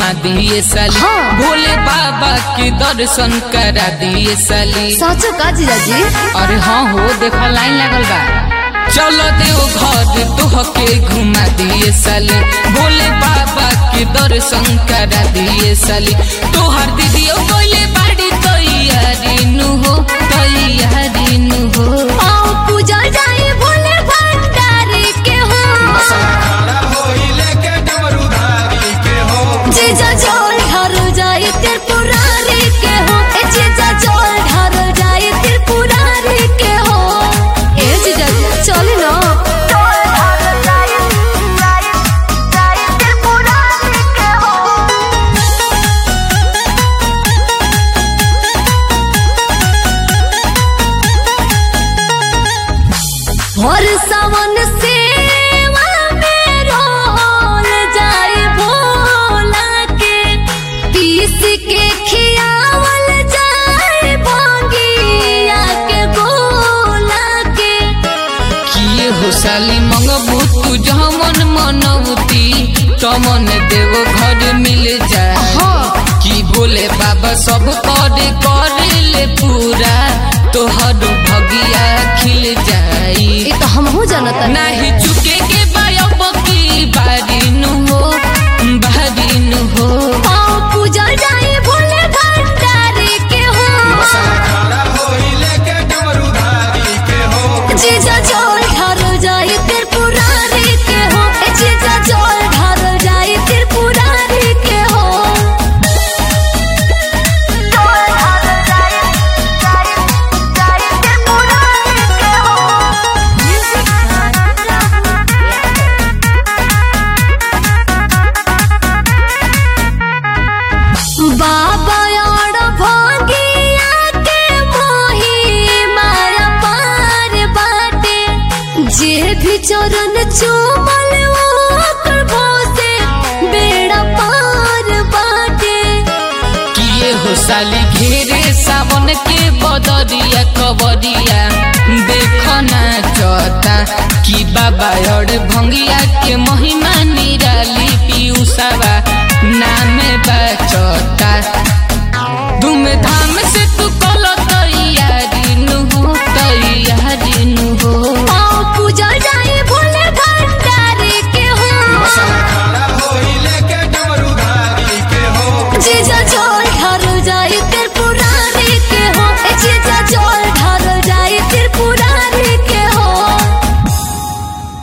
घुमा दिए साली हाँ। भोले बाबा के दर्शन करा दिए साली साँचो का जीजाजी अरे हाँ हो देखो लाइन लगल बा चलो देव घर तोहके घुमा दिए साली भोले बाबा के दर्शन करा दिए साली तोहर दीदियो बोले बाड़ी तैयारी नु हो तैयारी नु हो आओ पूजा जाए भोले भंडारी के हो जीजा जोल ढारो जाए त्रिपुरारी के हो ए जीजा जोल ढारो जाए त्रिपुरारी के हो ए जीजा चले ना और सावन सेवा में रोल जाए भोला के पीस के खियावल जाए भोगिया के गोला के किए हो साली मंगबू तू जमन मनौती तमन देव घर मिल जाए हाँ। कि भोले बाबा सब करे करे ले पूरा तोहर भगिया खिल जाई ये तो हमहू जानता नाही चुके के बायब की बारी नु हो बारी नु हो आओ पूजा जाए भोले भंडारी के हो जीजा जोल ढारो जाए त्रिपुरारी के हो ए जीजा जोल ढारो जाए त्रिपुरारी के हो बाबा और भोगिया के मोही माया पार बाटे जे भी चरण चूमल ओकर भोसे बेड़ा पार बाटे किए हो साली घेरे सावन के बदरिया कबरिया देखो ना चौता कि बाबा और भंगिया के महिमा निराली पीयूसावा नाम बचता